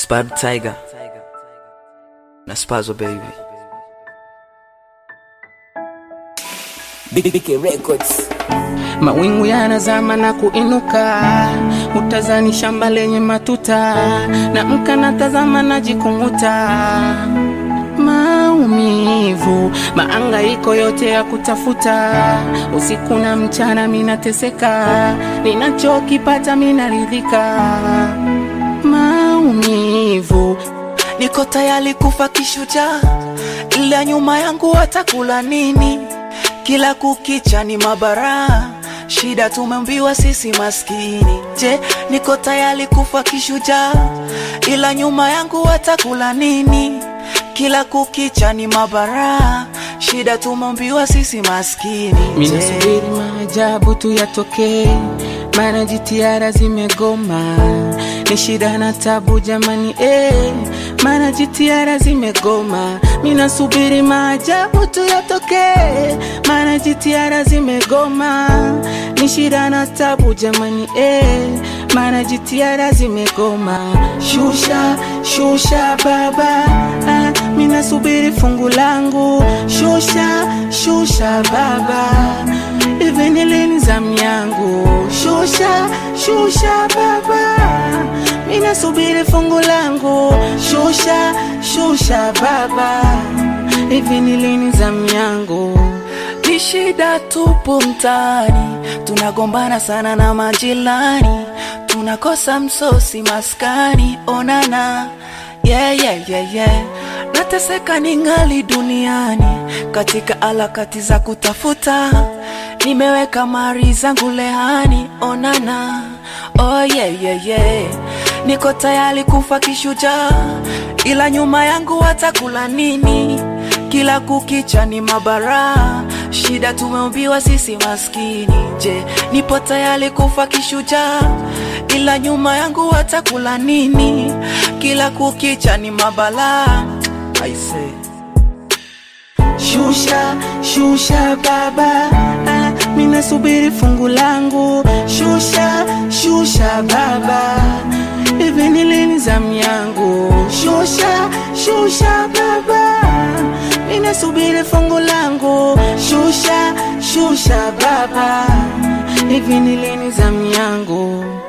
Spad Tiger na Spazo baby. BK Records. Mawingu yanazama na kuinuka, utazani shamba lenye matuta, na mka natazama najikung'uta. Maumivu, maangaiko yote ya kutafuta, usiku na mchana minateseka, ninachokipata minaridhika. Maumivu, niko tayari kufa kishujaa, ila nyuma yangu watakula nini? Kila kukicha ni mabara, shida tumembiwa sisi maskini. Je, niko tayari kufa kishujaa, ila nyuma yangu watakula nini? Kila kukicha ni mabara, shida tumembiwa sisi maskini. Je, minasubiri maajabu tu yatokee, maana jitihada zimegoma. Ni shida na tabu jamani, eh, maana jitihada zimegoma. Minasubiri maajabu tu yatokee, maana jitihada zimegoma. Ni shida na tabu jamani, eh, maana jitihada zimegoma. Shusha, shusha baba, ah, minasubiri fungu langu. Shusha, shusha baba, hivi ni lini zamu yangu? Shusha, shusha baba, minasubiri fungu langu. Shusha, shusha baba, hivi ni lini zamu yangu? ni shida tupo mtaani, tunagombana sana na majirani, tunakosa msosi maskani. Onana yeah, yeah, yeah, yeah. Nateseka ningali duniani katika harakati za kutafuta, nimeweka mali zangu lehani. Onana oh, yeah, yeah, yeah. Niko tayari kufa kishujaa, ila nyuma yangu watakula nini? Kila kukicha ni mabara, shida tumeumbiwa sisi maskini. Je, nipo tayari kufa kishujaa, ila nyuma yangu watakula nini? Kila kukicha ni mabala. I say. Shusha, shusha baba, ah, minasubiri fungu langu. Shusha, shusha baba, hivi ni lini zamu yangu? Shusha, shusha baba, minasubiri fungu langu. Shusha, shusha baba, hivi ni lini zamu yangu?